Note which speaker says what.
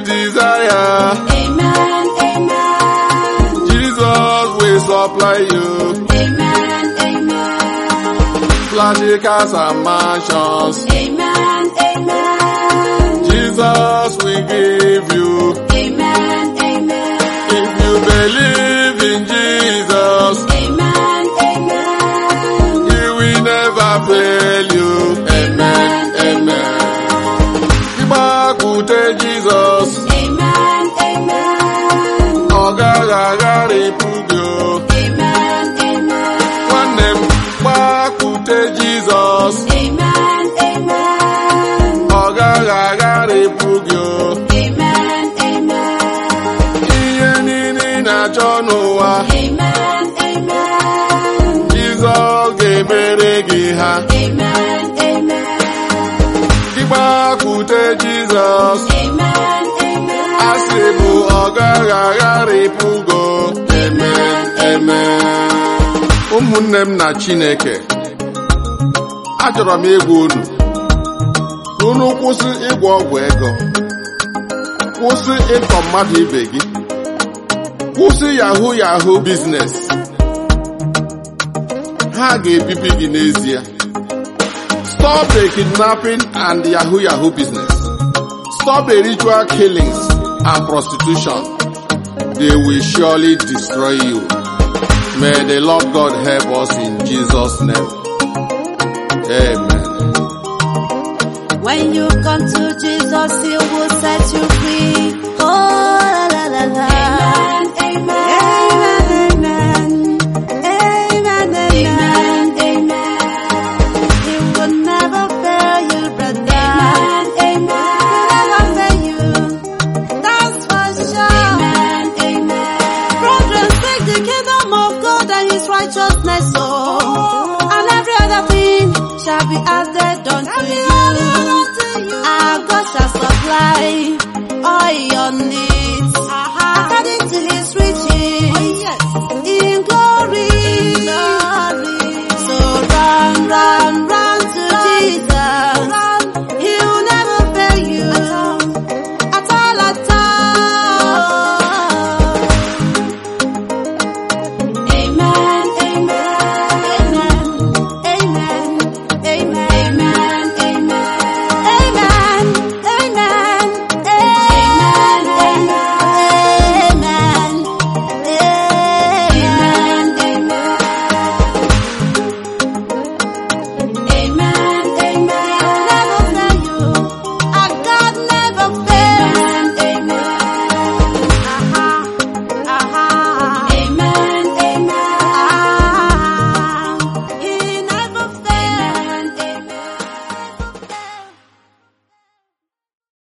Speaker 1: desire.
Speaker 2: Amen, amen.
Speaker 1: Jesus will supply you.
Speaker 2: Amen, amen.
Speaker 1: Flashy cars and mansions.
Speaker 2: Amen, amen.
Speaker 1: Jesus will give you.
Speaker 2: Amen, amen.
Speaker 1: If you believe in Jesus,
Speaker 2: Amen, amen.
Speaker 1: He will never fail you. Amen, amen. Ịgbakwute Jizọs,
Speaker 2: Amen, amen.
Speaker 1: ọ gaghị agharịpụ gị. o.
Speaker 2: Amen, amen.
Speaker 1: Nwanne m, gbakwute Jizọs,
Speaker 2: Amen, amen.
Speaker 1: ọ gaghị agharịpụ gị. o.
Speaker 2: Amen, amen.
Speaker 1: Ihe niile ị na-achọ n'ụwa,
Speaker 2: Amen, amen.
Speaker 1: Jizọs ga-emere gị ha.
Speaker 2: Amen, amen.
Speaker 1: Ịgbakwute Jizọs,
Speaker 2: Amen, amen.
Speaker 1: asị bụ ọ gaghị agharịpụ gị. Amen, amen. Ụmụnne m na Chineke, achọrọ m ịgwa unu, ka unu kwụsị ịgwọ ọgwụ ego, kwụsị ịtọ mmadụ ibe gị, kwụsị yahoo yahoo biznes. Ha ga-ebibi gị n'ezie. Stop the kidnapping and yahoo yahoo business. Stop the ritual killings and prostitution. They will surely destroy you. May the Lord God help us in Jesus' name. Amen.
Speaker 2: When you come to Jesus, He will set you free. Oh, la la la la. Amen, amen. Amen, amen. Amen, amen. He will never fail you, brother. Amen, amen. He will never fail you. That's for sure. Amen, amen. Brethren, seek the kingdom of God and His righteousness, oh, and every other thing shall be added unto you. Our God shall supply all your needs.